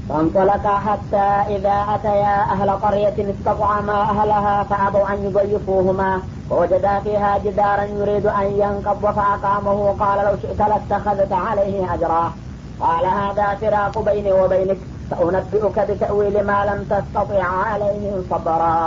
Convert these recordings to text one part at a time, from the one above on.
فانطلقا حتى إذا أتيا أهل قرية استطعما أهلها فأبوا أن يضيفوهما ووجدا فيها جدارا يريد أن ينقض فأقامه قال لو شئت لاتخذت عليه أجرا قال هذا فراق بيني وبينك سأنبئك بتأويل ما لم تستطع عليه صبرا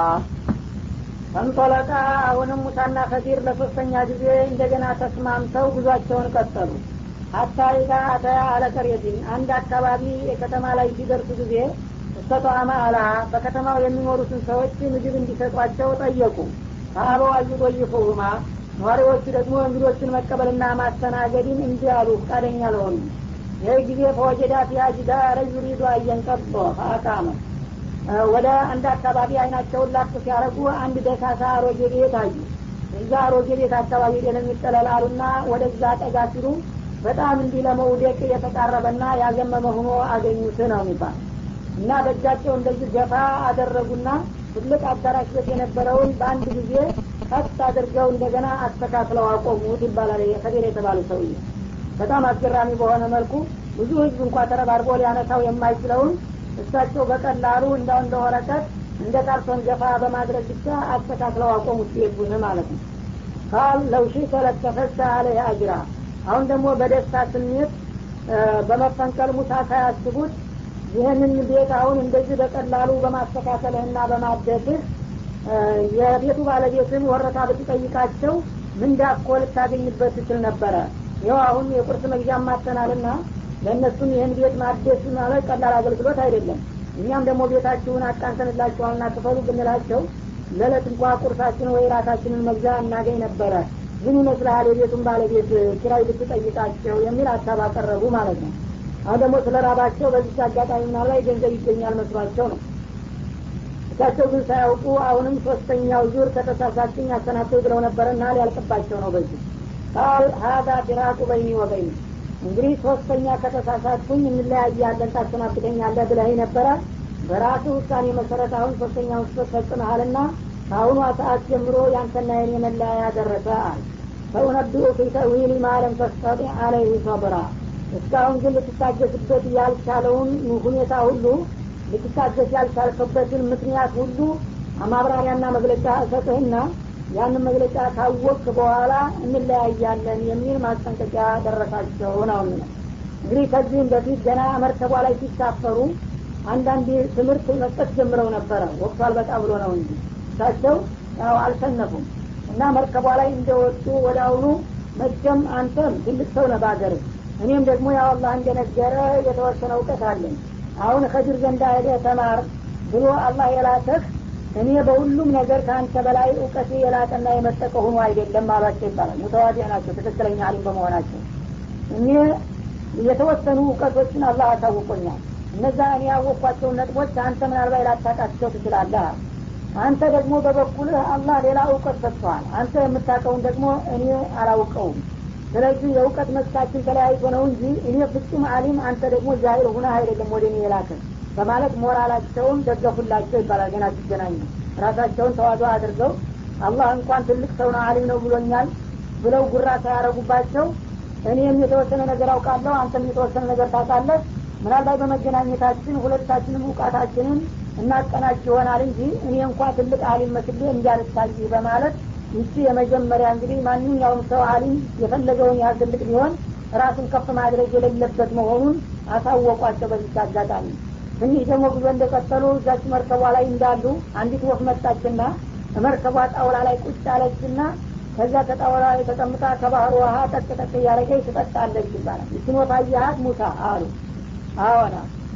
ፈንጦለቃ አሁንም ሙሳና ከዲር ለሶስተኛ ጊዜ እንደገና ተስማምተው ጉዟቸውን ቀጠሉ ሀታ ኢዛ አተያ አለቀሬቲን አንድ አካባቢ የከተማ ላይ ሲደርሱ ጊዜ እስተጧማ አላ በከተማው የሚኖሩትን ሰዎች ምግብ እንዲሰጧቸው ጠየቁ ከአበው አዩጦይፉሁማ ነዋሪዎቹ ደግሞ እንግዶችን መቀበልና ማስተናገድን እንዲህ አሉ ፈቃደኛ ለሆኑ ይህ ጊዜ ፈወጀዳ ፊሃ ጅዳረ ዩሪዱ አየንቀጦ ፈአቃመ ወደ አንድ አካባቢ አይናቸውን ላክ ሲያደረጉ አንድ ደሳሳ አሮጌ ቤት አዩ እዛ አሮጌ ቤት አካባቢ ደለሚጠለላሉና ወደዛ ጠጋ ሲሉ በጣም እንዲህ ለመውደቅ የተቃረበና ያዘመመ ሆኖ አገኙት ነው የሚባል እና በእጃቸው እንደዚህ ገፋ አደረጉና ትልቅ አዳራሽ ቤት የነበረውን በአንድ ጊዜ ቀጥ አድርገው እንደገና አስተካክለው አቆሙት ይባላል ከቤር የተባሉ ሰውዬ በጣም አስገራሚ በሆነ መልኩ ብዙ ህዝብ እንኳ ተረባርቦ ሊያነሳው የማይችለውን እሳቸው በቀላሉ እንዳው እንደ ወረቀት እንደ ካርቶን ገፋ በማድረግ ብቻ አስተካክለው አቆሙት ቤቱን ማለት ነው ካል ለውሺ ተለተፈሳ አለ አጅራ አሁን ደግሞ በደስታ ስሜት በመፈንቀል ሙሳ ሳያስቡት ይህንን ቤት አሁን እንደዚህ በቀላሉ በማስተካከልህና በማደስህ የቤቱ ባለቤትን ወረታ ብትጠይቃቸው ምንዳኮ ልታገኝበት ትችል ነበረ ይኸው አሁን የቁርስ መግዣ ማተናልና ለእነሱም ይህን ቤት ማደስ ማለት ቀላል አገልግሎት አይደለም እኛም ደግሞ ቤታችሁን አቃንተንላችኋልና ክፈሉ ብንላቸው ለዕለት እንኳ ቁርሳችን ወይ ራሳችንን መግዣ እናገኝ ነበረ ምን ይመስልሃል የቤቱን ባለቤት ኪራይ ብትጠይቃቸው የሚል ሀሳብ አቀረቡ ማለት ነው አሁን ደግሞ ስለ ራባቸው በዚህ አጋጣሚ ምና ላይ ገንዘብ ይገኛል መስሏቸው ነው እሳቸው ግን ሳያውቁ አሁንም ሶስተኛው ዙር ከተሳሳችኝ አሰናብተው ብለው ነበረና ሊያልቅባቸው ነው በዚህ ቃል ሀዛ ፊራቁ በይኒ ወበይኒ እንግዲህ ሶስተኛ ከተሳሳትኩኝ እንለያያለን ታሰናብተኛለህ ብለህ ነበረ በራሱ ውሳኔ መሰረት አሁን ሶስተኛውን ስህተት ፈጽመሃልና ከአሁኗ ሰዓት ጀምሮ ያንተና የኔ መለያያ ደረሰ አል ፈኡነቢኡ ፊ ተዊል ማለም ተስተጢ አለይህ ሰብራ እስካሁን ግን ልትታገስበት ያልቻለውን ሁኔታ ሁሉ ልትታገስ ያልቻልከበትን ምክንያት ሁሉ ማብራሪያና መግለጫ እሰጥህና ያንን መግለጫ ካወቅ በኋላ እንለያያለን የሚል ማስጠንቀቂያ ደረሳቸው ነው እንግዲህ ከዚህም በፊት ገና መርከቧ ላይ ሲሳፈሩ አንዳንድ ትምህርት መስጠት ጀምረው ነበረ ወቅቱ አልበቃ ብሎ ነው እንጂ እሳቸው ያው አልሰነፉም እና መርከቧ ላይ እንደወጡ ወደ አሁኑ መቼም አንተም ትልቅ ሰው ነህ በአገር እኔም ደግሞ ያው አላህ እንደነገረ የተወሰነ እውቀት አለኝ አሁን ከድር ዘንዳ ሄደህ ተማር ብሎ አላህ የላተህ እኔ በሁሉም ነገር ከአንተ በላይ እውቀቴ የላቀና የመጠቀ ሆኖ አይደለም አሏቸው ይባላል ሙተዋዲ ናቸው ትክክለኛ አሊም በመሆናቸው እኔ የተወሰኑ እውቀቶችን አላህ አሳውቆኛል እነዛ እኔ ያወቅኳቸውን ነጥቦች አንተ ምናልባት ላታቃቸው ትችላለህ አንተ ደግሞ በበኩልህ አላህ ሌላ እውቀት ሰጥተዋል አንተ የምታውቀውን ደግሞ እኔ አላውቀውም ስለዚህ የእውቀት መስካችን ተለያይቶ ነው እንጂ እኔ ፍጹም አሊም አንተ ደግሞ ጃሂል ሁነ አይደለም ወደ እኔ የላክን በማለት ሞራላቸውን ደገፉላቸው ይባላል ገና ሲገናኙ ራሳቸውን ተዋዶ አድርገው አላህ እንኳን ትልቅ ሰው ነው አሊም ነው ብሎኛል ብለው ጉራ ሳያረጉባቸው እኔም የተወሰነ ነገር አውቃለሁ አንተም የተወሰነ ነገር ታውቃለህ ምናልባት በመገናኘታችን ሁለታችንም እውቃታችንን እናቀናች ይሆናል እንጂ እኔ እንኳ ትልቅ አሊም መስሌ እንዳልታይ በማለት ይቺ የመጀመሪያ እንግዲህ ማንኛውም ሰው አሊም የፈለገውን ያህል ትልቅ ቢሆን ራሱን ከፍ ማድረግ የሌለበት መሆኑን አሳወቋቸው በዚች አጋጣሚ ትንሽ ደግሞ ጉዞ እንደቀጠሉ እዛች መርከቧ ላይ እንዳሉ አንዲት ወፍ መጣችና መርከቧ ጣውላ ላይ ቁጭ አለችና ከዛ ከጣውላ ላይ ተቀምጣ ከባህር ውሀ ጠቅ ጠቅ እያደረገች ትጠጣለች ይባላል ይችን ወፍ አየሃት ሙሳ አሉ አዎና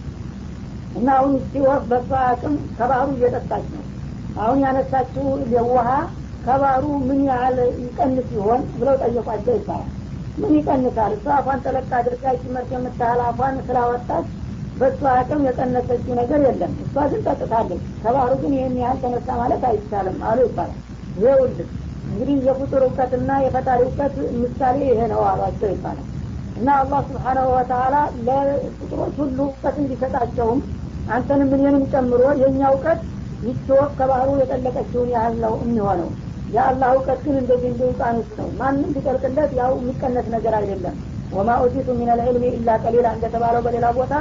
እና አሁን እቺ ወፍ በሷ አቅም ከባህሩ እየጠጣች ነው አሁን ያነሳችው ውሀ ከባህሩ ምን ያህል ይቀንስ ይሆን ብለው ጠየቋቸው ይባላል ምን ይቀንሳል እሷ አፏን ጠለቅ አድርጋ ጭመርት የምታህል አፏን ስላወጣች በእሷ አቅም የቀነሰችው ነገር የለም እሷ ግን ጠጥታለች ከባህሩ ግን ይህን ያህል ተነሳ ማለት አይቻልም አሉ ይባላል ይኸውልህ እንግዲህ የፍጡር እውቀትና የፈጣሪ እውቀት ምሳሌ ይሄ ነው አሏቸው ይባላል እና አላህ ስብሓናሁ ወተላ ለፍጡሮች ሁሉ እውቀት እንዲሰጣቸውም አንተንም እኔንም ጨምሮ የእኛ እውቀት ይቺ ወፍ ከባህሩ የጠለቀችውን ያህል ነው የሚሆነው የአላህ እውቀት ግን እንደዚህ እንደ ውቃኖስ ነው ማንም ቢጠልቅለት ያው የሚቀነስ ነገር አይደለም ወማ ኡቲቱ ሚን አልዕልሚ ኢላ ቀሊላ እንደተባለው በሌላ ቦታ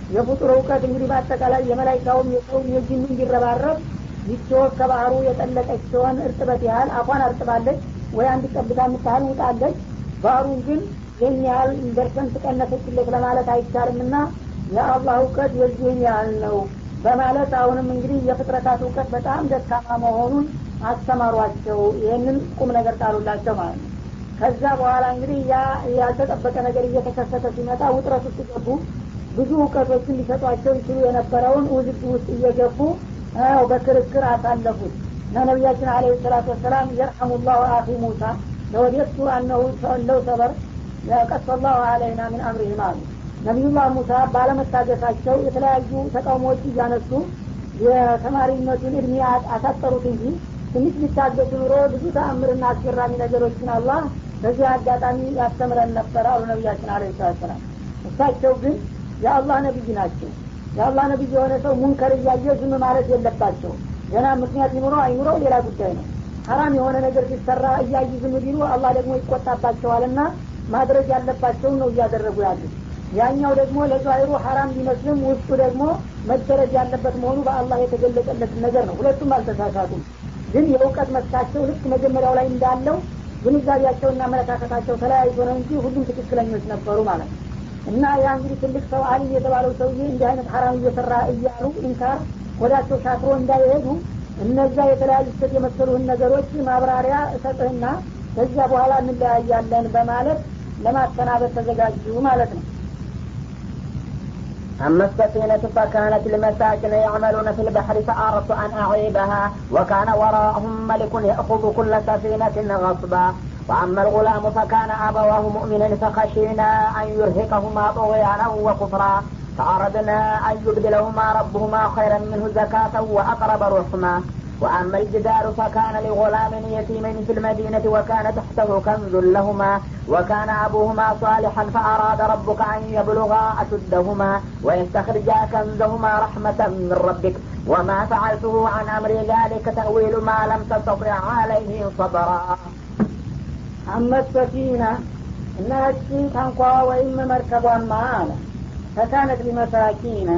የፍጡር እውቀት እንግዲህ በአጠቃላይ የመላይካውም የሰውም የጅኑ እንዲረባረብ ይቺ ወፍ ከባህሩ የጠለቀች ሲሆን እርጥበት ያህል አፏን አርጥባለች ወይ አንድ ጠብታ የምታህል ውጣለች ባህሩን ግን ይህን ያህል ደርሰን ትቀነሰችለት ለማለት አይቻልም ና የአላህ እውቀት የዚህን ያህል ነው በማለት አሁንም እንግዲህ የፍጥረታት እውቀት በጣም ደካማ መሆኑን አስተማሯቸው ይህንን ቁም ነገር ጣሉላቸው ማለት ነው ከዛ በኋላ እንግዲህ ያ ያልተጠበቀ ነገር እየተከሰተ ሲመጣ ውጥረት ውስጥ ገቡ ብዙ እውቀቶችን ሊሰጧቸው ይችሉ የነበረውን ውዝግ ውስጥ እየገቡ ው በክርክር አሳለፉት እና ነቢያችን አለ ሰላቱ ወሰላም የርሐሙ ላሁ አኺ ሙሳ ለወዴቱ አነሁ ለው ሰበር ቀስ ላሁ አለይና ምን አምሪህም አሉ ነቢዩላህ ሙሳ ባለመታገሳቸው የተለያዩ ተቃውሞዎች እያነሱ የተማሪነቱን እድሜ አሳጠሩት እንጂ ትንሽ ሊታገሱ ኑሮ ብዙ ተአምርና አስገራሚ ነገሮችን አላህ በዚህ አጋጣሚ ያስተምረን ነበር አሉ ነቢያችን አለ ሰላት ሰላም እሳቸው ግን የአላህ ነቢይ ናቸው የአላህ ነቢይ የሆነ ሰው ሙንከር እያየ ዝም ማለት የለባቸው ገና ምክንያት ይኑረው አይኑረው ሌላ ጉዳይ ነው ሀራም የሆነ ነገር ሲሰራ እያዩ ዝም ቢሉ አላህ ደግሞ ይቆጣባቸዋልና ማድረግ ያለባቸውን ነው እያደረጉ ያሉት ያኛው ደግሞ ለዛሂሩ ሀራም ቢመስልም ውስጡ ደግሞ መደረግ ያለበት መሆኑ በአላህ የተገለጸለት ነገር ነው ሁለቱም አልተሳሳቱም ግን የእውቀት መስካቸው ልክ መጀመሪያው ላይ እንዳለው ግንዛቤያቸውና አመለካከታቸው ተለያይቶ ነው እንጂ ሁሉም ትክክለኞች ነበሩ ማለት ነው እና ያ እንግዲህ ትልቅ ሰው አሊም የተባለው ሰውዬ እንዲህ አይነት ሀራም እየሰራ እያሉ ኢንካር ወዳቸው ሻክሮ እንዳይሄዱ እነዛ የተለያዩ ስህተት የመሰሉህን ነገሮች ማብራሪያ እሰጥህና ከዚያ በኋላ እንለያያለን በማለት ለማሰናበት ተዘጋጁ ማለት ነው أما السفينة فكانت لمساكن يعملون في البحر فأردت أن أعيبها وكان وراءهم ملك يأخذ كل سفينة غصبا وأما الغلام فكان أبواه مؤمنا فخشينا أن يرهقهما طغيانا وكفرا فأردنا أن يبدلهما ربهما خيرا منه زكاة وأقرب رحما وأما الجدار فكان لغلام يتيمين في المدينة وكان تحته كنز لهما وكان أبوهما صالحا فأراد ربك أن يبلغا أشدهما ويستخرجا كنزهما رحمة من ربك وما فعلته عن أمر ذلك تأويل ما لم تستطع عليه صبرا أما السفينة እና እቺ ታንኳ ወይም መርከቧማ አለ ፈካነት ሊመሳኪነ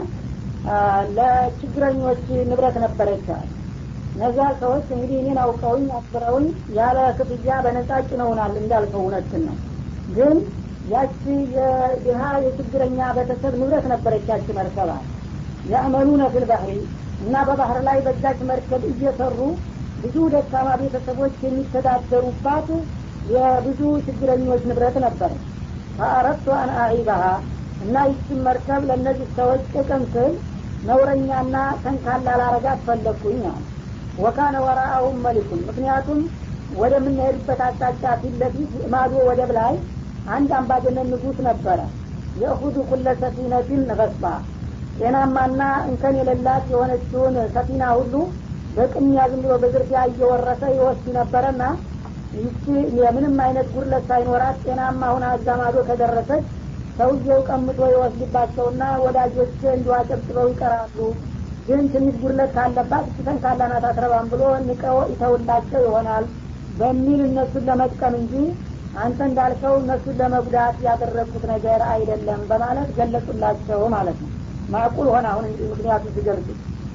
ለችግረኞች ንብረት ነበረች አለ እነዛ ሰዎች እንግዲህ እኔን አውቀውኝ አክብረውኝ ያለ ክፍያ በነጻ ጭነውናል እንዳልከው እውነትን ነው ግን ያቺ የድሀ የችግረኛ ቤተሰብ ንብረት ነበረች ያቺ መርከባ ያዕመሉነ ፊል ባህሪ እና በባህር ላይ በዛች መርከብ እየሰሩ ብዙ ደካማ ቤተሰቦች የሚተዳደሩባት የብዙ ችግረኞች ንብረት ነበረ ፈአረቱ አን አዒባሃ እና ይችን መርከብ ለእነዚህ ሰዎች ጥቅም ስል ነውረኛና ተንካላ ላረጋት ፈለግኩኝ አለ ወካነ ወራአሁም መሊኩን ምክንያቱም ወደምንሄድበት አቅጣጫ ፊት ለፊት ማዶ ወደብ ላይ አንድ አምባገነን ንጉስ ነበረ የእሁዱ ኩለ ሰፊነትን ገስባ ጤናማና እንከን የሌላት የሆነችውን ሰፊና ሁሉ በቅሚያ ዝም ብሎ በዝርፊያ እየወረሰ ይወስድ ነበረና ይቺ የምንም አይነት ጉድለት ሳይኖራት ጤናማ ሁና እዛ ማዶ ከደረሰች ሰውየው ቀምጦ ይወስድባቸውና ወዳጆች እንዲሁ አጨብጭበው ይቀራሉ ግን ትንሽ ጉድለት ካለባት እችተን ካላናት አትረባም ብሎ ንቀው ይተውላቸው ይሆናል በሚል እነሱን ለመጥቀም እንጂ አንተ እንዳልከው እነሱን ለመጉዳት ያደረግኩት ነገር አይደለም በማለት ገለጹላቸው ማለት ነው ማዕቁል ሆነ አሁን እንግዲህ ምክንያቱ ሲገልጹ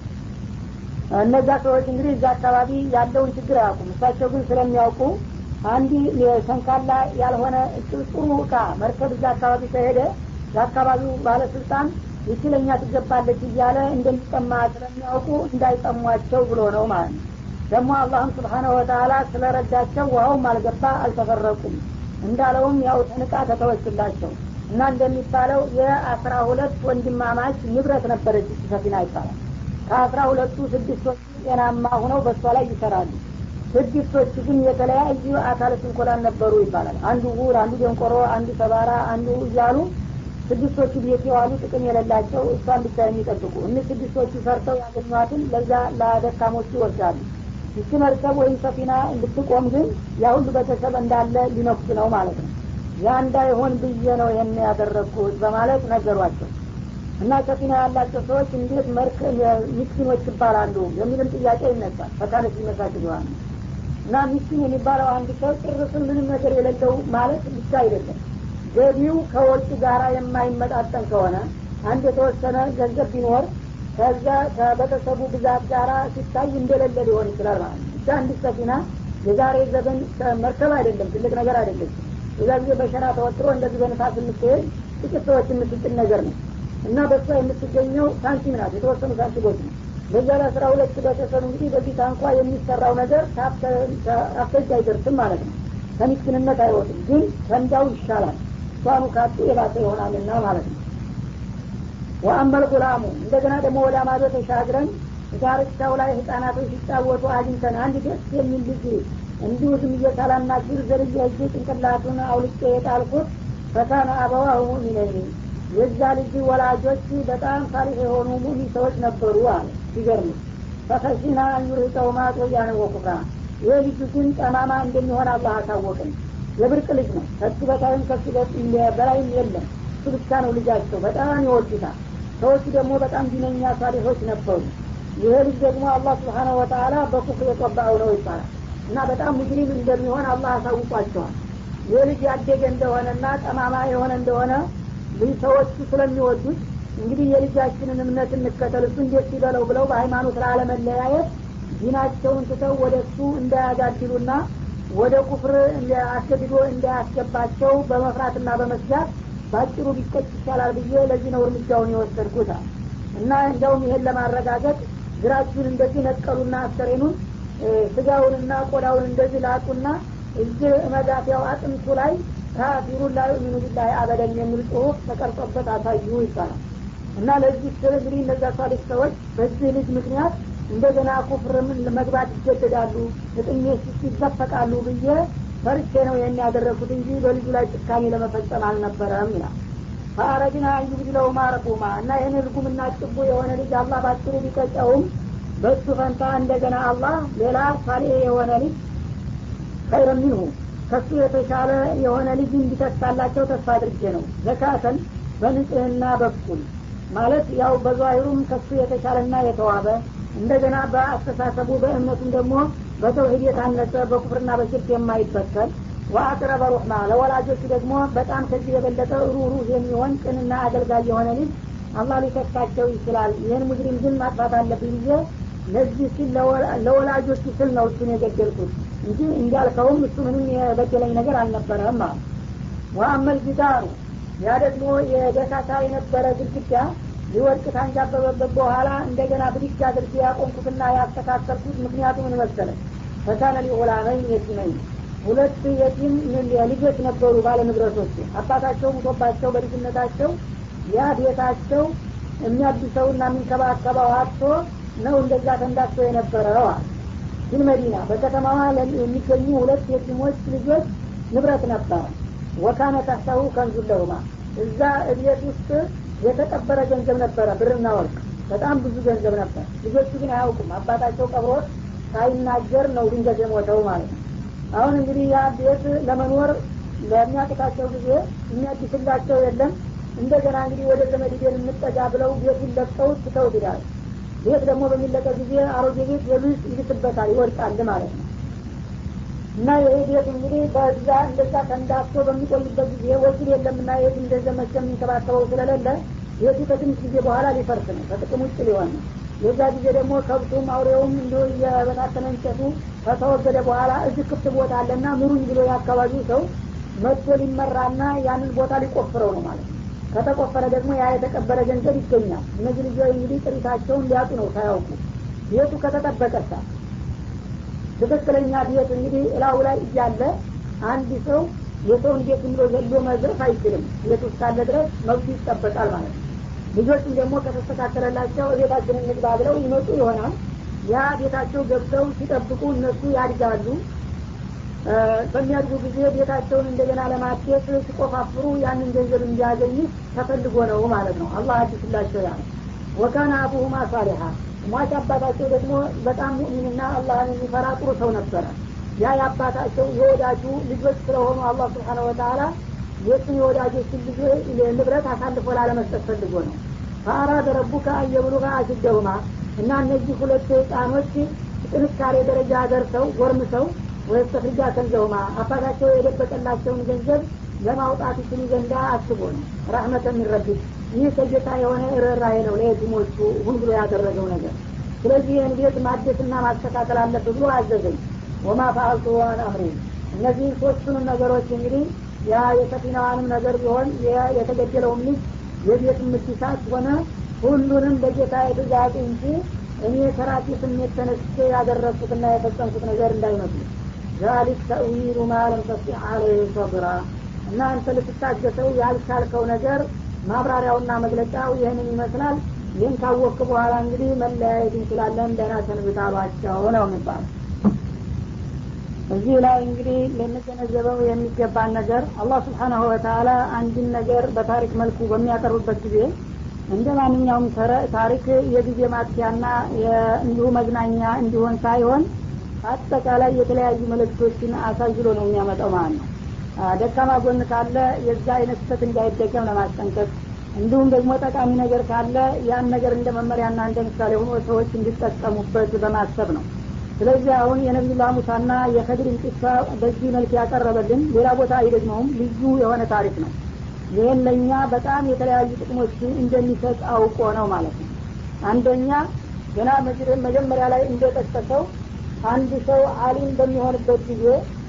እነዛ ሰዎች እንግዲህ እዛ አካባቢ ያለውን ችግር አያውቁም እሳቸው ግን ስለሚያውቁ አንድ ሰንካላ ያልሆነ ጥሩ እቃ መርከብ እዛ አካባቢ ከሄደ የአካባቢው ባለስልጣን ይችለኛ ትገባለች እያለ እንደሚጠማ ስለሚያውቁ እንዳይጠሟቸው ብሎ ነው ማለት ነው ደግሞ አላህም ስብሓነ ወተላ ስለረዳቸው ውሀውም አልገባ አልተፈረቁም እንዳለውም ያው ተንቃ ተተወችላቸው እና እንደሚባለው የአስራ ሁለት ወንድማማች ንብረት ነበረች ሰፊና ይባላል ከአስራ ሁለቱ ስድስቶቹ ጤናማ ሁነው በእሷ ላይ ይሰራሉ ስድስቶቹ ግን የተለያዩ አካለ ስንኮላን ነበሩ ይባላል አንዱ ውር አንዱ ደንቆሮ አንዱ ሰባራ አንዱ እያሉ ስድስቶቹ ቤት የዋሉ ጥቅም የሌላቸው እሷን ብቻ የሚጠብቁ እኒህ ስድስቶቹ ሰርተው ያገኟትን ለዛ ለደካሞቹ ይወስዳሉ ይቺ መርከብ ወይም ሰፊና እንድትቆም ግን ያ ሁሉ ቤተሰብ እንዳለ ሊነኩስ ነው ማለት ነው ያ እንዳይሆን ብዬ ነው ይህን ያደረግኩት በማለት ነገሯቸው እና ሰፊና ያላቸው ሰዎች እንዴት መርክ ሚስኪኖች ይባላሉ የሚልም ጥያቄ ይነሳል ፈካነት ሊመሳት ይሆናል እና ሚስኪን የሚባለው አንድ ሰው ጭርስን ምንም ነገር የሌለው ማለት ብቻ አይደለም ገቢው ከወጪ ጋራ የማይመጣጠን ከሆነ አንድ የተወሰነ ገንዘብ ቢኖር ከዛ ከቤተሰቡ ብዛት ጋራ ሲታይ እንደሌለ ሊሆን ይችላል ማለት ነው ብቻ አንድ ሰፊና የዛሬ ዘመን መርከብ አይደለም ትልቅ ነገር አይደለም እዛ ጊዜ በሸራ ተወጥሮ እንደዚህ በንፋስ የምትሄድ ጥቂት ሰዎች የምትጭን ነገር ነው እና በሷ የምትገኘው ሳንቲም ናት የተወሰኑ ሳንቲሞች ነው በዛ ለአስራ ሁለት ቤተሰብ እንግዲህ በዚህ ታንኳ የሚሰራው ነገር አስከጅ አይደርስም ማለት ነው ከምስኪንነት አይወጥም ግን ከንዳው ይሻላል እሷኑ ካጡ የባሰ ይሆናልና ማለት ነው ወአመል ጉላሙ እንደገና ደግሞ ወደ ማዶ ተሻግረን ዳርቻው ላይ ህጻናቶች ሲጫወቱ አግኝተን አንድ ደስ የሚል ልጅ እንዲሁ ዝም እየሳላናግር ዘርያ እጅ ጭንቅላቱን አውልቄ የጣልኩት ፈካነ አበዋሁ ሙሚነይን የዛ ልጅ ወላጆች በጣም ሳሊሕ የሆኑ ሙሚን ሰዎች ነበሩ አለ ሲገርም ፈከሽና አንዩርሂቀውማ ጦያነ ወኩፍራ ይህ ልጁ ግን ጠማማ እንደሚሆን አላህ አታወቅን የብርቅ ልጅ ነው ከሱ በታይም ከሱ በላይም የለም እሱ ብቻ ነው ልጃቸው በጣም ይወዱታል ሰዎቹ ደግሞ በጣም ዲነኛ ሳሊሖች ነበሩ ይሄ ልጅ ደግሞ አላህ ስብሓነሁ ወተአላ በኩፍር የጠባው ነው ይባላል እና በጣም ሙጅሪም እንደሚሆን አላህ አሳውቋቸዋል ይህ ልጅ ያደገ እንደሆነና ጠማማ የሆነ እንደሆነ ልጅ ሰዎቹ ስለሚወዱት እንግዲህ የልጃችንን እምነት እንከተል እሱ እንዴት ሲበለው ብለው በሃይማኖት ላለመለያየት ዲናቸውን ትተው ወደ እሱ እንዳያጋድሉና ወደ ኩፍር አስገድዶ እንዳያስገባቸው በመፍራትና በመስጋት በአጭሩ ቢቀጭ ይቻላል ብዬ ለዚህ ነው እርምጃውን የወሰድኩት እና እንዲያውም ይሄን ለማረጋገጥ ግራችሁን እንደዚህ ነቀሉና አስከሬኑን ስጋውንና ቆዳውን እንደዚህ ላጡና እዚህ መዳፊያው አጥንቱ ላይ ካፊሩን ላ ዩሚኑ ቢላህ አበደን የሚል ጽሁፍ ተቀርጾበት አሳዩ ይባላል እና ለዚህ ስል እንግዲህ እነዛ ሳሊክ ሰዎች በዚህ ልጅ ምክንያት እንደገና ኩፍርም መግባት ይገደዳሉ እጥሜ ይዘፈቃሉ ብዬ ፈርቼ ነው ይህን ያደረግኩት እንጂ በልጁ ላይ ጭካኔ ለመፈጸም አልነበረም ይላል ፈአረድና አንዩብድለው ማረቁማ እና ይህን ልጉምና ጭቡ የሆነ ልጅ አላህ ባጭሩ ቢቀጨውም በሱ ፈንታ እንደገና አላህ ሌላ ሳሌ የሆነ ልጅ ኸይረ ሚንሁ ከሱ የተሻለ የሆነ ልጅ እንዲተካላቸው ተስፋ አድርጌ ነው ዘካተን በንጽህና በኩል ማለት ያው በዛሂሩም ከሱ የተሻለና የተዋበ እንደገና በአስተሳሰቡ በእምነቱም ደግሞ በተውሂድ የታነጸ በኩፍርና በሽርክ የማይበከል ወአቅረበ ሩሕማ ለወላጆቹ ደግሞ በጣም ከዚህ የበለጠ ሩሩህ የሚሆን ቅንና አገልጋይ የሆነ ልጅ አላህ ሊተካቸው ይችላል ይህን ሙጅሪም ግን ማጥፋት አለብኝ ብዬ ለዚህ ሲል ለወላጆቹ ስል ነው እሱን የገደልኩት እንጂ እንዳልከውም እሱ ምንም የበደለኝ ነገር አልነበረም አለ ወአመል ጅዳሩ ያ ደግሞ የደካታ የነበረ ግድግዳ ሊወድቅ ታንጃበበበት በኋላ እንደገና ብድግ አድርጌ ያቆምኩትና ያስተካከልኩት ምክንያቱ ምን መሰለ ፈካነ ሊዑላመኝ የቲመኝ ሁለት የቲም ልጆች ነበሩ ባለ ንብረቶች አባታቸው ሙቶባቸው በልጅነታቸው ያ ቤታቸው የሚያድሰውና የሚንከባከበው አጥቶ ነው እንደዛ ተንዳስቶ የነበረው አለ ግን መዲና በከተማዋ የሚገኙ ሁለት የቲሞች ልጆች ንብረት ነበረ ወካነ ታሳሁ ከንዙለሁማ እዛ እቤት ውስጥ የተቀበረ ገንዘብ ነበረ ብርና ወርቅ በጣም ብዙ ገንዘብ ነበር ልጆቹ ግን አያውቁም አባታቸው ቀብሮት ሳይናገር ነው ድንገት የሞተው ማለት ነው አሁን እንግዲህ ያ ቤት ለመኖር ለሚያቅታቸው ጊዜ የሚያድስላቸው የለም እንደገና እንግዲህ ወደ ዘመድ ቤት እንጠጋ ብለው ቤቱን ለቀው ትተው ይላል ቤት ደግሞ በሚለቀቅ ጊዜ አሮጌ ቤት የሉስ ይልስበታል ይወድቃል ማለት ነው እና ይሄ ቤት እንግዲህ በዛ እንደዛ ተንዳፍቶ በሚቆይበት ጊዜ ወኪል የለምና የት እንደዘመቸ የሚንከባከበው ስለሌለ ቤቱ ከትንሽ ጊዜ በኋላ ሊፈርስ ነው ከጥቅም ውጭ ሊሆን ነው የዛ ጊዜ ደግሞ ከብቱም አውሬውም እንዲ የበታተነ እንጨቱ ከተወገደ በኋላ እዚህ ክፍት ቦታ አለና ምሩኝ ብሎ የአካባቢው ሰው መጥቶ ሊመራና ያንን ቦታ ሊቆፍረው ነው ማለት ነው ከተቆፈረ ደግሞ ያ የተቀበረ ገንዘብ ይገኛል እነዚህ ልጆች እንግዲህ ጥሪታቸውን ሊያጡ ነው ሳያውቁ ቤቱ ከተጠበቀሳ ትክክለኛ ቤት እንግዲህ እላው ላይ እያለ አንድ ሰው የሰውን ቤት ብሎ ዘሎ መዝረፍ አይችልም ቤት ውስጥ ካለ ድረስ መብቱ ይጠበቃል ማለት ነው ልጆችም ደግሞ ከተስተካከለላቸው ቤታችንን ንግባ ብለው ይመጡ ይሆናል ያ ቤታቸው ገብተው ሲጠብቁ እነሱ ያድጋሉ በሚያድጉ ጊዜ ቤታቸውን እንደገና ለማቴት ሲቆፋፍሩ ያንን ገንዘብ እንዲያገኙ ተፈልጎ ነው ማለት ነው አላህ አዲስላቸው ያ ወካነ አቡሁማ ሳሊሓ ሟች አባታቸው ደግሞ በጣም ሙእሚንና አላህን የሚፈራ ጥሩ ሰው ነበረ ያ የአባታቸው የወዳጁ ልጆች ስለሆኑ አላህ ስብሓነ ወተላ የእሱን የወዳጆችን ልጆች ንብረት አሳልፎ ላለመስጠት ፈልጎ ነው ፈአራደ ረቡከ አየብሉጋ አሽደሁማ እና እነዚህ ሁለት ህፃኖች ጥንካሬ ደረጃ ደርሰው ጎርምሰው ወይስተፍርጃ ከንዘውማ አባታቸው የደበቀላቸውን ገንዘብ ለማውጣት ይችሉ ዘንዳ አስቦ ነው ረህመተ የሚረብት ይህ ከጌታ የሆነ ርኅራኄ ነው ለየቲሞቹ ሁን ብሎ ያደረገው ነገር ስለዚህ ይህን ቤት ማደስና ማስተካከል አለብህ ብሎ አዘዘኝ ወማ ፈአልቱ ዋን አምሪ እነዚህን ሶስቱንም ነገሮች እንግዲህ ያ የሰፊናዋንም ነገር ቢሆን የተገደለውም ልጅ የቤት ምትሳት ሆነ ሁሉንም በጌታ የትእዛዝ እንጂ እኔ ከራሴ ስሜት ተነስቼ ያደረግኩትና የፈጸምኩት ነገር እንዳይመስሉ ዛሊክ ተእዊሉ ማለም ተስጢዕ አለህ ሰብራ እና አንተ ልትታገሰው ያልቻልከው ነገር ማብራሪያውና መግለጫው ይህንን ይመስላል ይህን ካወቅክ በኋላ እንግዲህ መለያየት እንችላለን ደህና ሰንብታሏቸው ነው የሚባል እዚህ ላይ እንግዲህ ልንገነዘበው የሚገባን ነገር አላህ ስብሓናሁ ወተላ አንድን ነገር በታሪክ መልኩ በሚያቀርብበት ጊዜ እንደ ማንኛውም ታሪክ የጊዜ ማጥፊያና እንዲሁ መዝናኛ እንዲሆን ሳይሆን አጠቃላይ የተለያዩ መልእክቶችን አሳይሎ ነው የሚያመጣው ማለት ነው ደካማ ጎን ካለ የዛ አይነት ስህተት እንዳይደገም ለማስጠንቀቅ እንዲሁም ደግሞ ጠቃሚ ነገር ካለ ያን ነገር እንደ መመሪያና እንደ ምሳሌ ሆኖ ሰዎች እንዲጠቀሙበት በማሰብ ነው ስለዚህ አሁን የነቢዩላህ ሙሳና የከድርን ቂሳ በዚህ መልክ ያቀረበልን ሌላ ቦታ አይደግመውም ልዩ የሆነ ታሪክ ነው ይህን ለእኛ በጣም የተለያዩ ጥቅሞች እንደሚሰጥ አውቆ ነው ማለት ነው አንደኛ ገና መጀመሪያ ላይ እንደጠቀሰው አንድ ሰው አሊም በሚሆንበት ጊዜ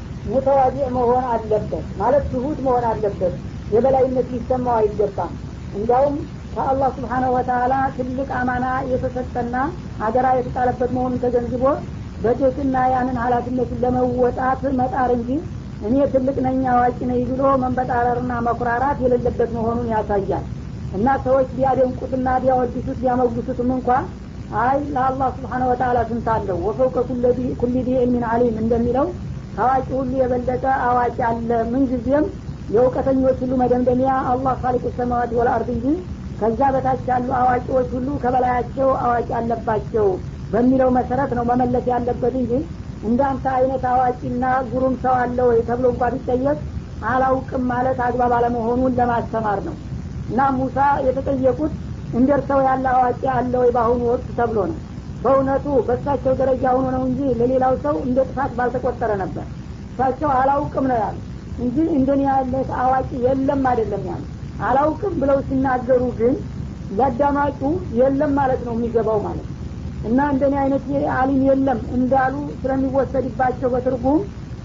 ሙተዋዲዕ መሆን አለበት ማለት ትሁት መሆን አለበት የበላይነት ሊሰማው አይገባም እንዲያውም ከአላህ ስብሓነሁ ወተላ ትልቅ አማና የተሰጠና አደራ የተጣለበት መሆኑን ተገንዝቦ በትህትና ያንን ሀላፊነቱን ለመወጣት መጣር እንጂ እኔ ትልቅ ነኝ አዋቂ ነኝ ብሎ መንበጣረርና መኩራራት የሌለበት መሆኑን ያሳያል እና ሰዎች ቢያደንቁትና ቢያወድሱት ቢያመጉሱትም እንኳ አይ ለአላህ ስብሓነ ወተላ ስንት አለው ወፈውቀ ኩሊ ዲ ዕልሚን አሊም እንደሚለው አዋቂ ሁሉ የበለጠ አዋቂ አለ ምንጊዜም የእውቀተኞች ሁሉ መደምደሚያ አላህ ካሊቁ ሰማዋት ወልአርድ እንጂ ከዛ በታች ያሉ አዋቂዎች ሁሉ ከበላያቸው አዋቂ አለባቸው በሚለው መሰረት ነው መመለስ ያለበት እንጂ እንዳንተ አይነት አዋቂና ጉሩም ሰው አለ ወይ ተብሎ እንኳ ቢጠየቅ አላውቅም ማለት አግባብ አለመሆኑን ለማስተማር ነው እና ሙሳ የተጠየቁት እንደርሰው ያለ አዋቂ አለ ወይ በአሁኑ ወቅት ተብሎ ነው በእውነቱ በእሳቸው ደረጃ ሆኖ ነው እንጂ ለሌላው ሰው እንደ ጥፋት ባልተቆጠረ ነበር እሳቸው አላውቅም ነው ያሉ እንጂ እንደኔ ያለ አዋቂ የለም አይደለም ያሉ አላውቅም ብለው ሲናገሩ ግን ለአዳማጩ የለም ማለት ነው የሚገባው ማለት ነው እና እንደኔ አይነት አሊም የለም እንዳሉ ስለሚወሰድባቸው በትርጉም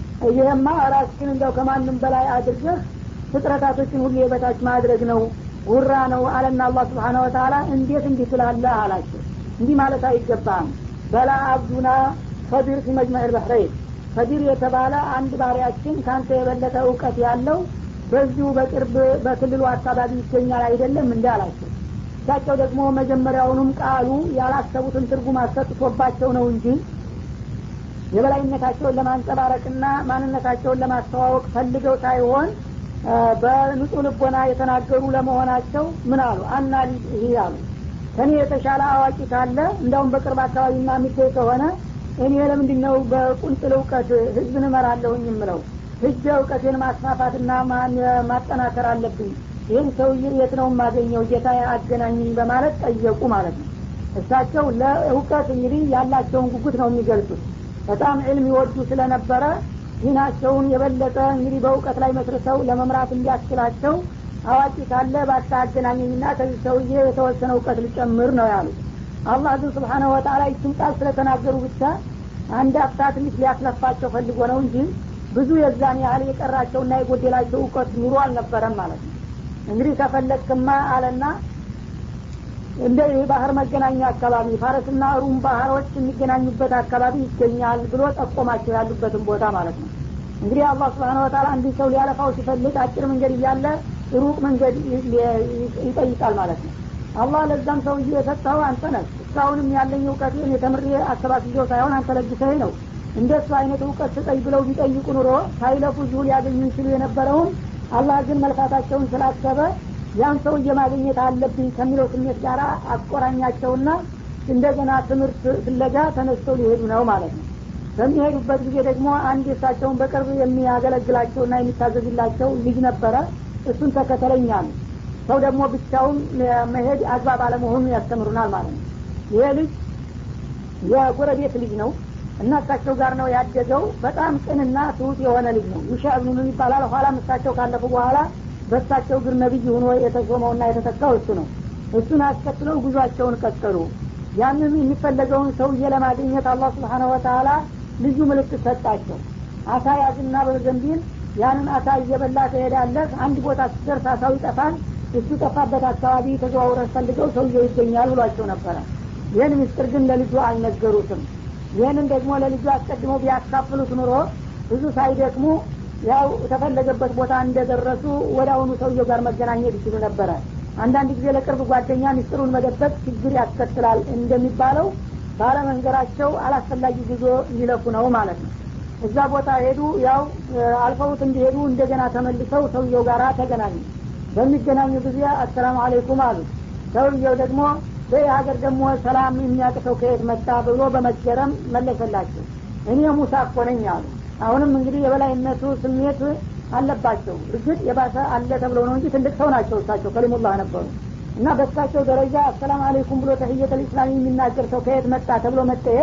ይህማ ራስህን እንደው ከማንም በላይ አድርገህ ፍጥረታቶችን ሁሉ የበታች ማድረግ ነው ውራ ነው አለና አላህ ስብሓን ወተላ እንዴት እንዲህ ትላለህ አላቸው እንዲህ ማለት አይገባም በላ አብዱና ከቢር ፊ መጅመዕ ልበሕረይን ከቢር የተባለ አንድ ባሪያችን ከአንተ የበለጠ እውቀት ያለው በዚሁ በቅርብ በክልሉ አካባቢ ይገኛል አይደለም እንዲ አላቸው እሳቸው ደግሞ መጀመሪያውንም ቃሉ ያላሰቡትን ትርጉም አሰጥቶባቸው ነው እንጂ የበላይነታቸውን ለማንጸባረቅና ማንነታቸውን ለማስተዋወቅ ፈልገው ሳይሆን በንጹህ ልቦና የተናገሩ ለመሆናቸው ምን አሉ አና ይህ አሉ ከኔ የተሻለ አዋቂ ካለ እንዳውም በቅርብ አካባቢ ና የሚገኝ ከሆነ እኔ ለምንድ ነው በቁንጥል እውቀት ህዝብን እመራለሁኝ የምለው ህጀ እውቀቴን ማስፋፋትና ማጠናከር አለብኝ ይህን ሰውዬ የት ነው የማገኘው ጌታ አገናኝኝ በማለት ጠየቁ ማለት ነው እሳቸው ለእውቀት እንግዲህ ያላቸውን ጉጉት ነው የሚገልጹት በጣም ዕልም ይወዱ ስለነበረ ዲናቸውን የበለጠ እንግዲህ በእውቀት ላይ መስርተው ለመምራት እንዲያስችላቸው አዋቂ ካለ ባታ አገናኘኝና ከዚህ ሰውዬ የተወሰነ እውቀት ልጨምር ነው ያሉት አላህ ግን ስብሓነ ወተላ ይችን ቃል ስለተናገሩ ብቻ አንድ አፍታ ትንሽ ሊያስለፋቸው ፈልጎ ነው እንጂ ብዙ የዛን ያህል የቀራቸውና የጎደላቸው እውቀት ኑሮ አልነበረም ማለት ነው እንግዲህ ከፈለግክማ አለና እንደ ባህር መገናኛ አካባቢ ፋረስና ሩም ባህሮች የሚገናኙበት አካባቢ ይገኛል ብሎ ጠቆማቸው ያሉበትን ቦታ ማለት ነው እንግዲህ አላህ ስብሓን ወተላ አንድን ሰው ሊያለፋው ሲፈልግ አጭር መንገድ እያለ ሩቅ መንገድ ይጠይቃል ማለት ነው አላህ ለዛም ሰውዬ የሰጠው አንተ ነህ እስካሁንም ያለኝ እውቀቴን የተምሬ አሰባስየው ሳይሆን አንተ ለግሰኝ ነው እንደሱ አይነት እውቀት ስጠኝ ብለው ቢጠይቁ ኑሮ ሳይለፉ እዚሁ ሊያገኙ ይችሉ የነበረውን አላህ ግን መልፋታቸውን ስላሰበ ያን ሰውዬ ማግኘት አለብኝ ከሚለው ስሜት ጋር አቆራኛቸውና እንደገና ትምህርት ፍለጋ ተነስተው ሊሄዱ ነው ማለት ነው በሚሄዱበት ጊዜ ደግሞ አንድ የሳቸውን በቅርብ የሚያገለግላቸውና የሚታዘዝላቸው ልጅ ነበረ እሱን ተከተለኛል ሰው ደግሞ ብቻውን መሄድ አግባብ አለመሆኑን ያስተምሩናል ማለት ነው ይሄ ልጅ የጎረቤት ልጅ ነው እና እሳቸው ጋር ነው ያደገው በጣም ቅንና ትሁት የሆነ ልጅ ነው ዩሻ ብኑን ይባላል ኋላም እሳቸው ካለፉ በኋላ በእሳቸው እግር ነቢይ ሆኖ የተሾመውና የተተካው እሱ ነው እሱን አስከትለው ጉዟቸውን ቀጠሉ ያንን የሚፈለገውን ሰውዬ ለማግኘት አላህ ስብሓነ ወተላ ልዩ ምልክት ሰጣቸው አሳ ያዝና በዘንቢል ያንን አሳ እየበላ ትሄዳለህ አንድ ቦታ ስትደርስ አሳው ይጠፋል እሱ ጠፋበት አካባቢ ተዘዋውረ ፈልገው ሰውየው ይገኛል ብሏቸው ነበረ ይህን ምስጢር ግን ለልጁ አልነገሩትም ይህንን ደግሞ ለልጁ አስቀድሞ ቢያካፍሉት ኑሮ ብዙ ሳይደክሙ ያው የተፈለገበት ቦታ እንደደረሱ ወደ አሁኑ ሰውየው ጋር መገናኘት ይችሉ ነበረ አንዳንድ ጊዜ ለቅርብ ጓደኛ ሚስጥሩን መደበቅ ችግር ያስከትላል እንደሚባለው ባለመንገራቸው አላስፈላጊ ጉዞ ሊለፉ ነው ማለት ነው እዛ ቦታ ሄዱ ያው አልፈውት እንዲሄዱ እንደገና ተመልሰው ሰውየው ጋር ተገናኙ በሚገናኙ ጊዜ አሰላሙ አለይኩም አሉ ሰውየው ደግሞ በይህ ሀገር ደግሞ ሰላም የሚያቅተው ከየት መጣ ብሎ በመገረም መለሰላቸው እኔ ሙሳ እኮ ነኝ አሉ አሁንም እንግዲህ የበላይነቱ ስሜት አለባቸው እርግጥ የባሰ አለ ተብለው ነው እንጂ ትልቅ ሰው ናቸው እሳቸው ከሊሙላህ ነበሩ እና በእሳቸው ደረጃ አሰላም አለይኩም ብሎ ተህየተ ልእስላም የሚናገር ሰው ከየት መጣ ተብሎ መጠየቅ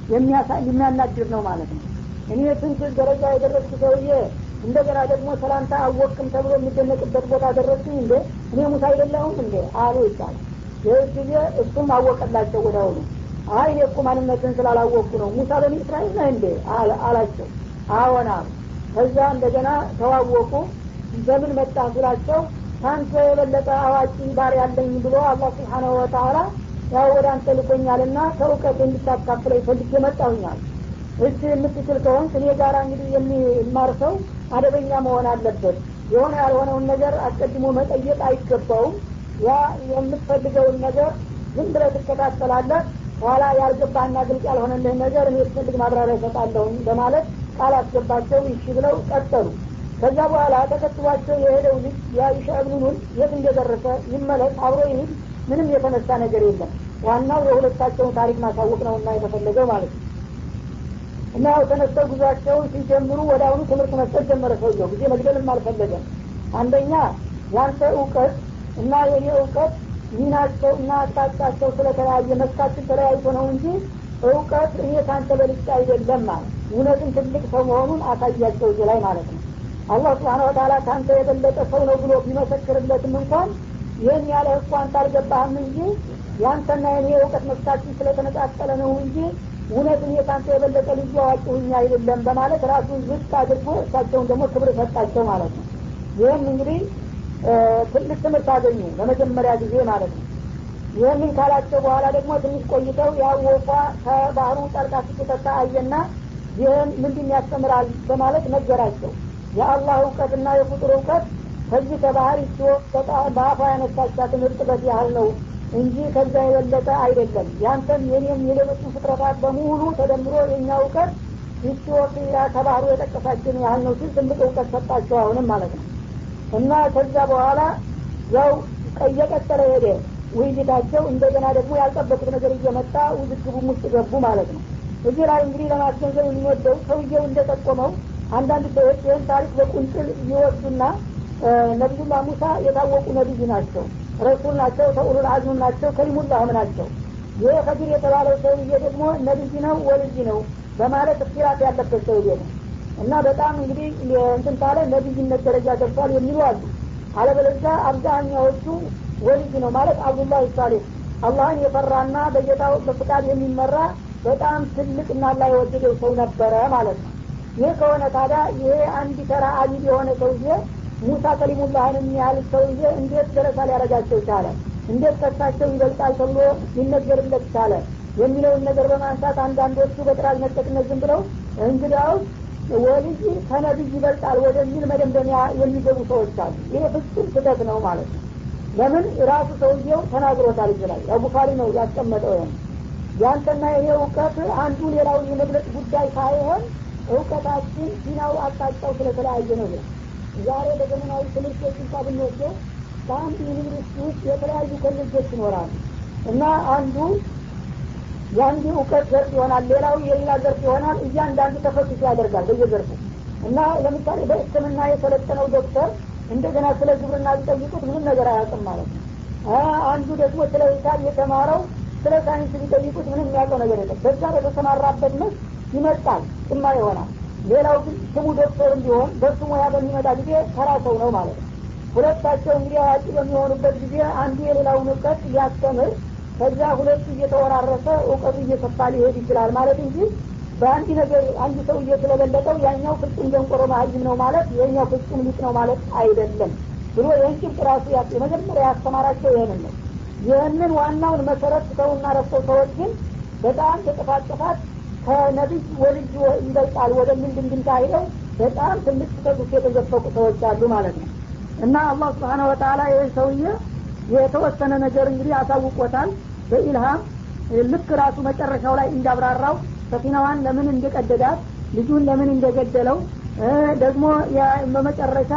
የሚያናድር ነው ማለት ነው እኔ ስንት ደረጃ የደረስኩ ሰውዬ እንደገና ደግሞ ሰላምታ አወቅም ተብሎ የሚደነቅበት ቦታ ደረስኩኝ እንዴ እኔ ሙሳ አይደለሁም እንዴ አሉ ይባላል ይህ ጊዜ እሱም አወቀላቸው ወደ አሁኑ አይ እኔ እኮ ማንነትን ስላላወቅኩ ነው ሙሳ በኒ እስራኤል ነህ እንዴ አላቸው አዎን አሉ ከዛ እንደገና ተዋወቁ በምን መጣ ስላቸው ከአንተ የበለጠ አዋቂ ባር ያለኝ ብሎ አላህ ስብሓናሁ ወተላ ያው ወደ አንተ ልኮኛልና ከእውቀት እንድታካፍለ ፈልጌ መጣሁኛል እስ የምትችል ከሆን እኔ ጋር እንግዲህ የሚማር ሰው አደበኛ መሆን አለበት የሆነ ያልሆነውን ነገር አስቀድሞ መጠየቅ አይገባውም ያ የምትፈልገውን ነገር ዝም ብለ ትከታተላለህ ኋላ ያልገባህና ግልጽ ያልሆነልህ ነገር እኔ ትፈልግ ማብራሪያ ይሰጣለሁኝ በማለት ቃል አስገባቸው ይሺ ብለው ቀጠሉ ከዛ በኋላ ተከትሏቸው የሄደው ልጅ የአይሻ እብኑን የት እንደደረሰ ይመለስ አብሮ ይሂድ ምንም የተነሳ ነገር የለም ዋናው የሁለታቸውን ታሪክ ማሳወቅ ነው እና የተፈለገው ማለት ነው እና ያው ተነስተው ጉዟቸውን ሲጀምሩ ወደ አሁኑ ትምህርት መስጠት ጀመረ ሰውየው ጊዜ መግደልም አልፈለገም አንደኛ ያንተ እውቀት እና የኔ እውቀት ሚናቸው እና አቅጣጫቸው ስለተለያየ መስካችን ተለያይቶ ነው እንጂ እውቀት እኔ ካንተ በልጫ አይደለም ማለት እውነትን ትልቅ ሰው መሆኑን አሳያቸው እዚህ ላይ ማለት ነው አላህ ስብሓን ወተላ ከአንተ የበለጠ ሰው ነው ብሎ ቢመሰክርለትም እንኳን ይህን ያለ እኮ አንተ አልገባህም እንጂ ያንተና የኔ እውቀት መስካችን ስለተነጣጠለ ነው እንጂ እውነት እኔ ከአንተ የበለጠ ልዩ አዋቂ ሁኛ አይደለም በማለት ራሱን ዝቅ አድርጎ እሳቸውን ደግሞ ክብር ሰጣቸው ማለት ነው ይህም እንግዲህ ትልቅ ትምህርት አገኙ ለመጀመሪያ ጊዜ ማለት ነው ይህንን ካላቸው በኋላ ደግሞ ትንሽ ቆይተው ያወቋ ከባህሩ ጠልቃ ስትጠጣ አየና ይህን ምንድን ያስተምራል በማለት ነገራቸው የአላህ እውቀትና የፍጡር እውቀት ከዚህ ከባህር ሲወቅ በአፏ ያነሳቻትን እርጥበት ያህል ነው እንጂ ከዛ የበለጠ አይደለም ያንተም የኔም የሌሎችን ፍጥረታት በሙሉ ተደምሮ የእኛ እውቀት ይችወቅ ከባህሩ የጠቀሳችን ያህል ነው ሲል ትልቅ እውቀት ሰጣቸው አሁንም ማለት ነው እና ከዛ በኋላ ያው እየቀጠለ ሄደ ውይይታቸው እንደገና ደግሞ ያልጠበቁት ነገር እየመጣ ውዝግቡም ውስጥ ገቡ ማለት ነው እዚህ ላይ እንግዲህ ለማስገንዘብ የሚወደው ሰውየው እንደጠቆመው አንዳንድ ሰዎች ይህን ታሪክ በቁንጥል ይወዱና ነቢዩላህ ሙሳ የታወቁ ነቢይ ናቸው ረሱል ናቸው ተኡሉል አዝም ናቸው ከሊሙላህም ናቸው ይህ ከዲር የተባለው ሰውዬ ደግሞ ነቢይ ነው ወልይ ነው በማለት እክትራፍ ያለበት ሰውዬ ነው እና በጣም እንግዲህ እንትን ካለ ነቢይነት ደረጃ ደርሷል የሚሉ አሉ አለበለዚያ አብዛኛዎቹ ወልይ ነው ማለት አብዱላህ ሳሌህ አላህን የፈራና በጌታው በፍቃድ የሚመራ በጣም ትልቅ እና ላ የወደደው ሰው ነበረ ማለት ነው ይህ ከሆነ ታዲያ ይሄ አንድ ተራ አቢድ የሆነ ሰውዬ ሙሳ ከሊሙላህን የሚያህል ሰውዬ እንዴት ደረሳ ሊያረጋቸው ቻለ እንዴት ከሳቸው ይበልጣል ተብሎ ሊነገርለት ቻለ የሚለውን ነገር በማንሳት አንዳንዶቹ በጥራዝ ነጠቅነት ዝም ብለው እንግዲያውስ ወልይ ከነቢይ ይበልጣል ወደሚል መደምደሚያ የሚገቡ ሰዎች አሉ ይሄ ፍጹም ስህተት ነው ማለት ነው ለምን ራሱ ሰውየው ተናግሮታል ይችላል ያው ቡኻሪ ነው ያስቀመጠው ይሆን ያንተና ይሄ እውቀት አንዱ ሌላውን የመግለጽ ጉዳይ ሳይሆን እውቀታችን ዲናው አቅጣጫው ስለተለያየ ነው ይላል ዛሬ በዘመናዊ ትምህርቶች እንኳ ብንወስደው በአንድ ዩኒቨርሲቲ ውስጥ የተለያዩ ኮሌጆች ይኖራሉ እና አንዱ የአንዱ እውቀት ዘርፍ ይሆናል ሌላው የሌላ ዘርፍ ይሆናል እያንዳንዱ ተፈትሾ ያደርጋል በየዘርፉ እና ለምሳሌ በህክምና የሰለጠነው ዶክተር እንደገና ስለ ግብርና ቢጠይቁት ምንም ነገር አያውቅም ማለት ነው አንዱ ደግሞ ስለ ሂሳብ የተማረው ስለ ሳይንስ ቢጠይቁት ምንም የሚያውቀው ነገር የለም በዛ በተሰማራበት መስ ይመጣል ጭማ ይሆናል ሌላው ግን ስሙ ዶክተር እንዲሆን በሱ ሙያ በሚመጣ ጊዜ ተራ ሰው ነው ማለት ነው ሁለታቸው እንግዲህ አዋቂ በሚሆኑበት ጊዜ አንዱ የሌላውን እውቀት ሊያስተምር ከዚያ ሁለቱ እየተወራረሰ እውቀቱ እየሰፋ ሊሄድ ይችላል ማለት እንጂ በአንድ ነገር አንድ ሰው እየተለበለጠው ያኛው ፍጹም ደንቆሮ መሀይም ነው ማለት የኛው ፍጹም ሊቅ ነው ማለት አይደለም ብሎ ይህን ጭብጥ ራሱ የመጀመሪያ ያስተማራቸው ይህንን ነው ይህንን ዋናውን መሰረት ሰውና ረስተው ሰዎች ግን በጣም በጥፋት ጥፋት ከነቢይ ወልጅ ይበልጣል ወደሚል ድንድምታ ሂደው በጣም ትልቅ ስህተት ውስጥ የተዘፈቁ ሰዎች አሉ ማለት ነው እና አላህ ስብሓነ ወተላ ይህን ሰውዬ የተወሰነ ነገር እንግዲህ አሳውቆታል በኢልሃም ልክ ራሱ መጨረሻው ላይ እንዳብራራው ሰፊናዋን ለምን እንደቀደዳት ልጁን ለምን እንደገደለው ደግሞ በመጨረሻ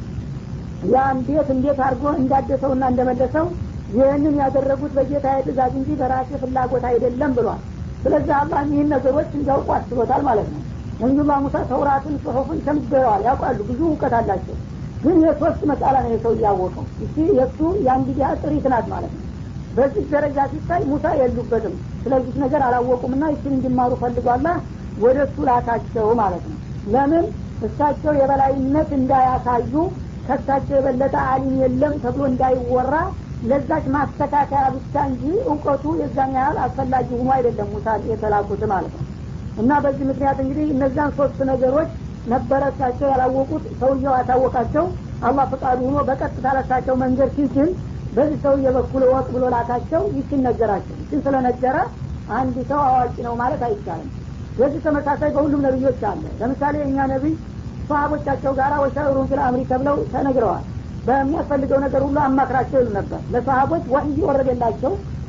ያን ቤት እንዴት አድርጎ እንዳደሰውና እንደመለሰው ይህንን ያደረጉት በጌታ ትእዛዝ እንጂ በራሴ ፍላጎት አይደለም ብሏል ስለዚህ አላህ ይህን ነገሮች እንዲያውቁ አስቦታል ማለት ነው ነቢዩላህ ሙሳ ተውራትን ጽሁፍን ሸምገዋል ያውቃሉ ብዙ እውቀት አላቸው ግን የሶስት መሳላ ነው የሰው እያወቀው እቺ የእሱ የአንድ ጊዜ ጥሪት ናት ማለት ነው በዚህ ደረጃ ሲታይ ሙሳ የሉበትም ስለዚህ ነገር አላወቁምና ይችን እንዲማሩ ፈልጓላ ወደ እሱ ላካቸው ማለት ነው ለምን እሳቸው የበላይነት እንዳያሳዩ ከሳቸው የበለጠ አሊም የለም ተብሎ እንዳይወራ ለዛች ማስተካከያ ብቻ እንጂ እውቀቱ የዛን ያህል አስፈላጊ ሆኖ አይደለም ሙሳ የተላኩት ማለት ነው እና በዚህ ምክንያት እንግዲህ እነዛን ሶስት ነገሮች ነበረ እሳቸው ያላወቁት ሰውየው ያታወቃቸው አላህ ፈቃዱ ሆኖ በቀጥታ ለሳቸው መንገድ ሲችል በዚህ ሰውዬ በኩል ወቅ ብሎ ላካቸው ይችን ነገራቸው ይችን ስለነገረ አንድ ሰው አዋቂ ነው ማለት አይቻልም በዚህ ተመሳሳይ በሁሉም ነቢዮች አለ ለምሳሌ እኛ ነቢይ ሰሀቦቻቸው ጋር ወሻሩን ፊል አምሪ ተብለው ተነግረዋል በሚያስፈልገው ነገር ሁሉ አማክራቸው ይሉ ነበር ለሰሀቦች ወህይ ወረደላቸው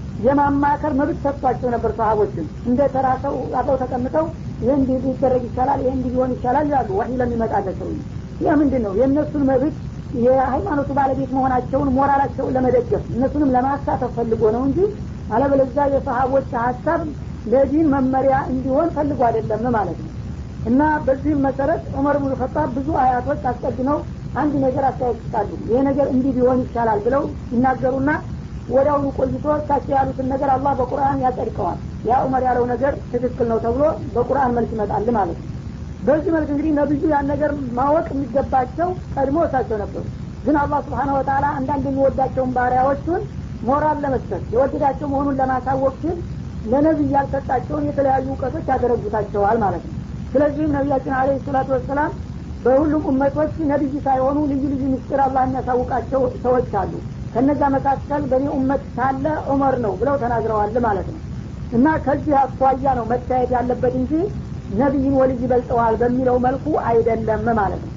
የማማከር መብት ሰጥቷቸው ነበር ሰሀቦችን እንደ ተራ ሰው አብረው ተቀምጠው ይህ እንዲህ ሊደረግ ይቻላል ይህ እንዲህ ሊሆን ይቻላል ይላሉ ወህይ ለሚመጣለት ሰው ይህ ምንድን ነው የእነሱን መብት የሃይማኖቱ ባለቤት መሆናቸውን ሞራላቸውን ለመደገፍ እነሱንም ለማሳተፍ ፈልጎ ነው እንጂ አለበለዚያ የሰሀቦች ሀሳብ ለዲን መመሪያ እንዲሆን ፈልጎ አይደለም ማለት ነው እና በዚህም መሰረት ዑመር ብኑ ኸጣብ ብዙ አያቶች አስቀድመው አንድ ነገር አስተያየት ይሰጣሉ ይሄ ነገር እንዲህ ቢሆን ይቻላል ብለው ይናገሩና ወዲያውኑ ቆይቶ እሳቸው ያሉትን ነገር አላህ በቁርአን ያጸድቀዋል ያ ዑመር ያለው ነገር ትክክል ነው ተብሎ በቁርአን መልክ ይመጣል ማለት ነው በዚህ መልክ እንግዲህ ነብዩ ያን ነገር ማወቅ የሚገባቸው ቀድሞ እሳቸው ነበሩ ግን አላህ ስብሓነ ወተላ አንዳንድ የሚወዳቸውን ባሪያዎቹን ሞራል ለመስጠት የወደዳቸው መሆኑን ለማሳወቅ ሲል ለነቢይ ያልሰጣቸውን የተለያዩ እውቀቶች ያደረጉታቸዋል ማለት ነው ስለዚህም ነቢያችን አለ ሰላቱ ወሰላም በሁሉም እመቶች ነቢይ ሳይሆኑ ልዩ ልዩ ምስጢር አላህ የሚያሳውቃቸው ሰዎች አሉ ከነዛ መካከል በእኔ ኡመት ካለ ዑመር ነው ብለው ተናግረዋል ማለት ነው እና ከዚህ አኳያ ነው መታየት ያለበት እንጂ ነቢይን ወልይ ይበልጠዋል በሚለው መልኩ አይደለም ማለት ነው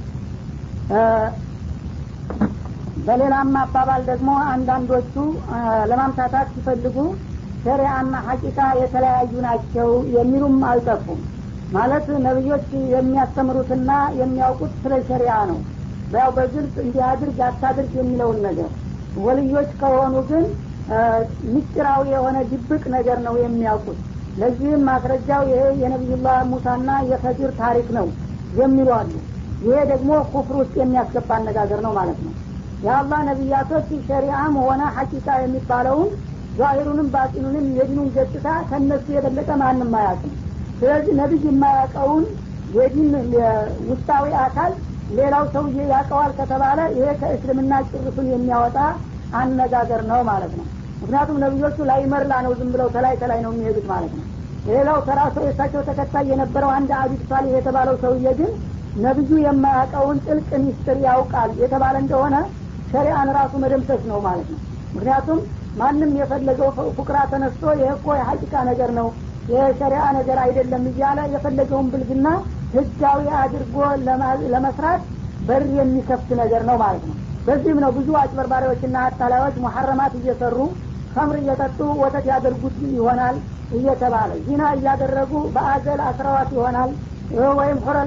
በሌላም አባባል ደግሞ አንዳንዶቹ ለማምታታት ሲፈልጉ ሸሪአና ሀቂቃ የተለያዩ ናቸው የሚሉም አልጠፉም ማለት ነቢዮች የሚያስተምሩትና የሚያውቁት ስለ ሸሪያ ነው ያው በግልጽ እንዲያድርግ አታድርግ የሚለውን ነገር ወልዮች ከሆኑ ግን ምስጢራዊ የሆነ ድብቅ ነገር ነው የሚያውቁት ለዚህም ማስረጃው ይሄ የነቢዩላህ ሙሳና የፈጅር ታሪክ ነው የሚሉ አሉ ይሄ ደግሞ ኩፍር ውስጥ የሚያስገባ አነጋገር ነው ማለት ነው የአላህ ነቢያቶች ሸሪአም ሆነ ሐቂቃ የሚባለውን ዛሂሩንም ባጢኑንም የዲኑን ገጽታ ከነሱ የበለጠ ማንም አያውቅም ስለዚህ ነቢይ የማያውቀውን የዲን ውስጣዊ አካል ሌላው ሰውዬ ያውቀዋል ከተባለ ይሄ ከእስልምና ጭርሱን የሚያወጣ አነጋገር ነው ማለት ነው ምክንያቱም ነቢዮቹ ላይ መርላ ነው ዝም ብለው ከላይ ከላይ ነው የሚሄዱት ማለት ነው ሌላው ተራ ሰው የእሳቸው ተከታይ የነበረው አንድ አቢድ ሳሊህ የተባለው ሰውዬ ግን ነቢዩ የማያውቀውን ጥልቅ ሚስጥር ያውቃል የተባለ እንደሆነ ሸሪአን ራሱ መደምሰስ ነው ማለት ነው ምክንያቱም ማንም የፈለገው ፉቅራ ተነስቶ ይህ እኮ የሀቂቃ ነገር ነው የሸሪአ ነገር አይደለም እያለ የፈለገውን ብልግና ህጋዊ አድርጎ ለመስራት በር የሚከፍት ነገር ነው ማለት ነው በዚህም ነው ብዙ አጭበርባሪዎችና አታላዮች ሙሐረማት እየሰሩ ከምር እየጠጡ ወተት ያደርጉት ይሆናል እየተባለ ዚና እያደረጉ በአዘል አስረዋት ይሆናል ወይም